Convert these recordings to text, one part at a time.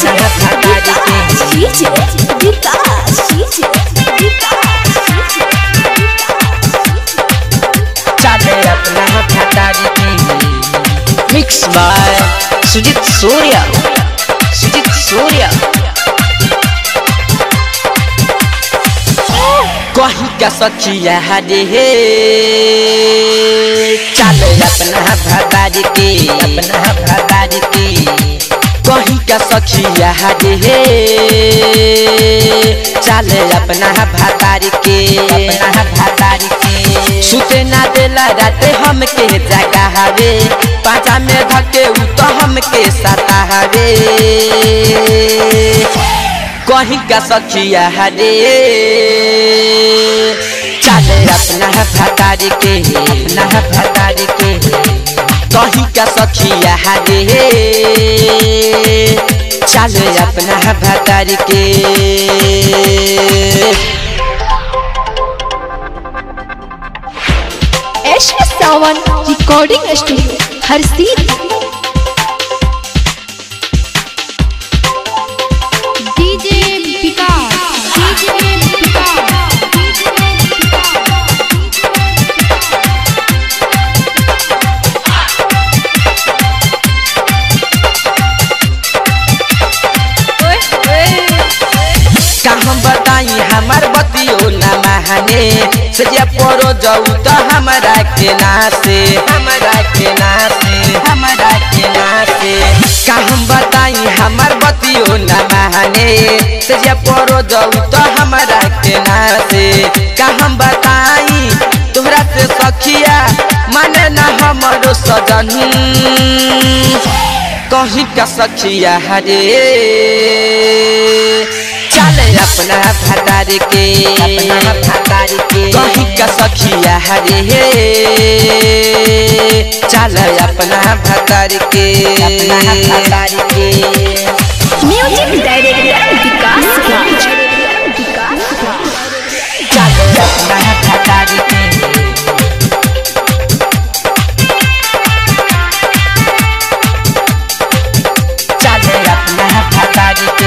DJ Vikas DJ विकास चाले अपना भतारी की मिक्स बाय सुजीत सूर्या सुजीत सूर्या कहीं का सखिया रे हे चाले अपना भतारी की अपना भतारी की कहीं का सखिया रे हे चाले अपना भतारी के अपना भतारी के सुते ना देला राते हमके जगा हवे पाचा में धके उ तो हमके सता हवे कहीं का सखिया रे चाले अपना भतारी के अपना भतारी के कहीं का सखिया रे चाले अपना भतारी के एश सावन रिकॉर्डिंग स्टूडियो हर सीट डीजे विकास डीजे विकास का हम बताई हमार बतियो न महाने सजिया परो जाऊ तो हमारा के नासे हमारा के नासे हमारा के नासे का हम बताई हमार बतियो न महाने सजिया परो जाऊ तो हमारा के नासे का हम बताई तोहरा से सखिया माने ना हमारो सजन कहीं का सखिया हरे चले अपना भतार के अपना भतार के कहीं का सखिया हरे चल अपना भतार के अपना भतार के म्यूजिक डायरेक्टर विकास राज विकास चल अपना भतार के चले अपना भतार के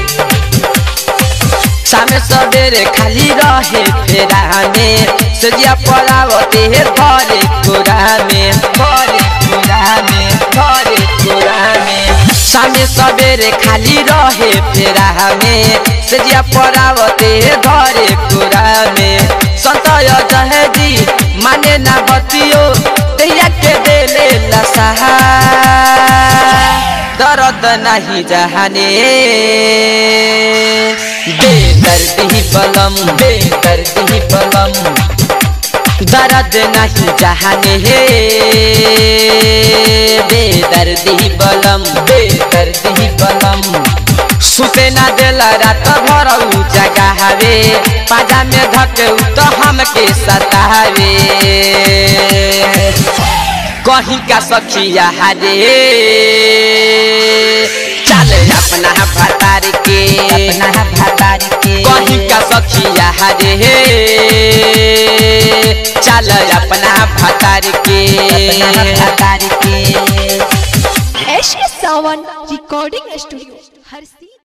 सामे सबेरे खाली रहे फेरा में सजिया पड़ावते हे भरे कोरा में भरे कोरा में भरे कोरा में सामे सबेरे खाली रहे फेरा में सजिया पड़ावते हे भरे कोरा में संतय जहेदी माने ना बतियो तैया के देले लसहा दर्द नहीं जहाने बेदर्दी बलम बेदर्दी बलम दर्द नहीं जहाने हे बेदर्दी बलम बेदर्दी बलम सुते ना देला रात भर उ जगा हवे पाजा में धके उ तो हमके सतावे कहीं का सखिया हरे चले अपना भतार के अपना भतार के कहीं का सखिया हरे चल अपना भतार के अपना भतार के एश सावन रिकॉर्डिंग स्टूडियो हर सीट